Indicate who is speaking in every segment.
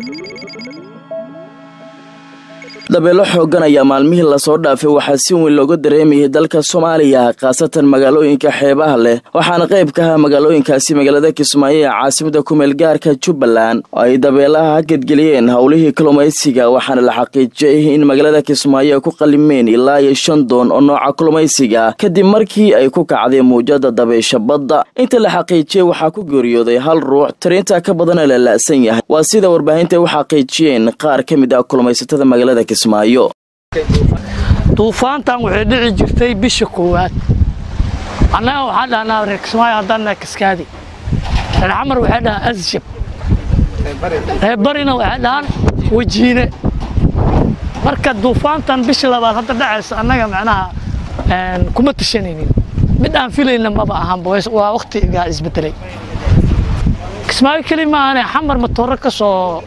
Speaker 1: dabeelo xooggan ayaa maalmihii lasoo dhaafay waxaa si weyn looga dareemayay dalka soomaaliya khaasatan magaalooyinka xeebaha leh waxaana qayb ka ah magaalooyinkaasi magaalada kismaayo ee caasimada kumeel gaarka jubbaland oo ay dabeelaha hagadgeliyeen howlihii kalluumaysiga waxaana la xaqiijiyey in magaalada kismaayo ay ku qalimeen ilaa iyo shan doon oo nooca kalluumaysiga kadib markii ay ku kacday muujada dabeysha badda inta la xaqiijiyey waxaa ku geeriyooday hal ruux tiriinta ka badana la la'san yahay waa sida warbaahinta ay u xaqiijiyeen qaar ka mid ah kalluumaysatada magaalada
Speaker 2: duufaantan waxay dhici jirtay bisha koowaad annaga waxaan dhahnaa reer kismaayo haddaanna kaskaadi reer xamar waxay dhahaan asjab reer barina waxay dhahaan wajiine marka duufaantan bisha labaad hadda dhacaysa annaga macnaha kuma tashanaynin mid aan filayna maba ahanba waa wakhtigaa isbedelay kismaayo keli maahane xamar matooro ka soo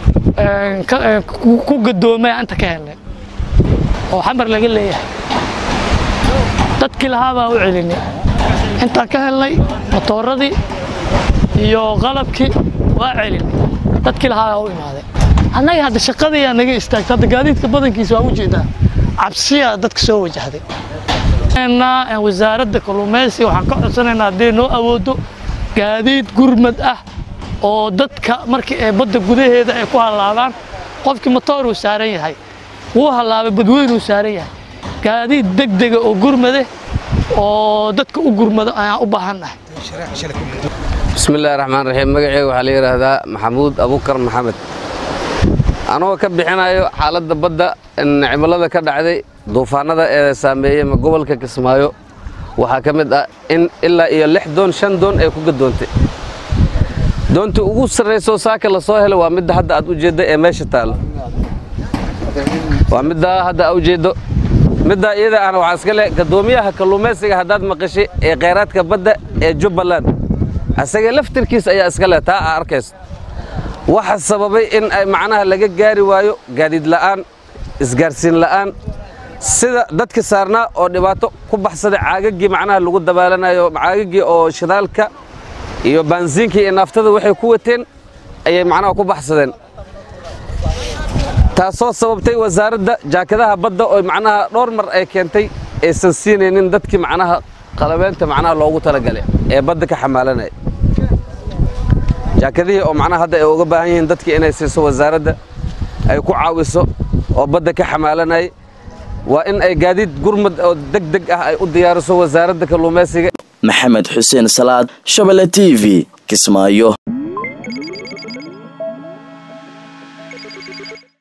Speaker 2: ku gadoomay inta ka helnay oo xamar laga leeyahay dadkii lahaa baa u celinay intaan ka helnay matooradii iyo qalabkii waa celinay dadkii lahaa baa u imaaday annaga hadda shaqadiiyaa naga istaagtay hadda gaadiidka badankiisa waa ujeedaa cabsiyaa dadka soo wajahday wasaaradda kalluumaysiga waxaan ka codsanaynaa haddii noo awoodo gaadiid gurmad ah oo dadka markii ay badda gudaheeda ay ku hallaabaan qofkii matooruu saaran yahay wuu hallaabay badweynuu saaran yahay gaadiid degdega oo gurmade oo dadka u gurmado ayaan u baahannahay
Speaker 3: bismillahi raxmaan raxiim magaceyga waxaa la yidhaahdaa maxamuud abukar maxamed anagoo ka bixinayo xaaladda badda cimilada ka dhacday duufaanada ee saameeyey gobolka kismaayo waxaa ka mid ah in ilaa iyo lix doon shan doon ay ku gadoontay doontii ugu sarrayso saaka la soo helay waa midda hadda aad u jeedda ee meesha taallo waa middaa hadda a ujeeddo middaa iyada ahna waxaa iska leh gadoomiyaha kalluumaysiga haddaad maqashay ee khayraadka badda ee jubbaland asaga laftirkiisa ayaa iska leh taa aa arkayso waxa sababay in ay macnaha laga gaari waayo gaadiid la'aan isgaarsiin la'aan sida dadka saarnaa oo dhibaato ku baxsaday caagaggii macnaha lagu dabaalanayo caagaggii oo shidaalka iyo baansiinkii iyo naaftada waxay ku wateen ayay macnaha ku baxsadeen taasoo sababtay wasaaradda jaakadaha badda oo macnaha dhowr mar ay keentay aysan siinaynin dadkii macnaha qalabeenta macnaha loogu talagalay ee badda ka xamaalanaya jaakadihii oo macnaha hadda ay uga baahan yihiin dadkii inay siiso wasaaradda ay ku caawiso oo badda ka xamaalanayay waa in ay gaadiid gurmad oo deg deg ah ay u diyaariso wasaaradda kalluumaysiga
Speaker 1: maxamed xuseen salaad shabelle t v kismaayo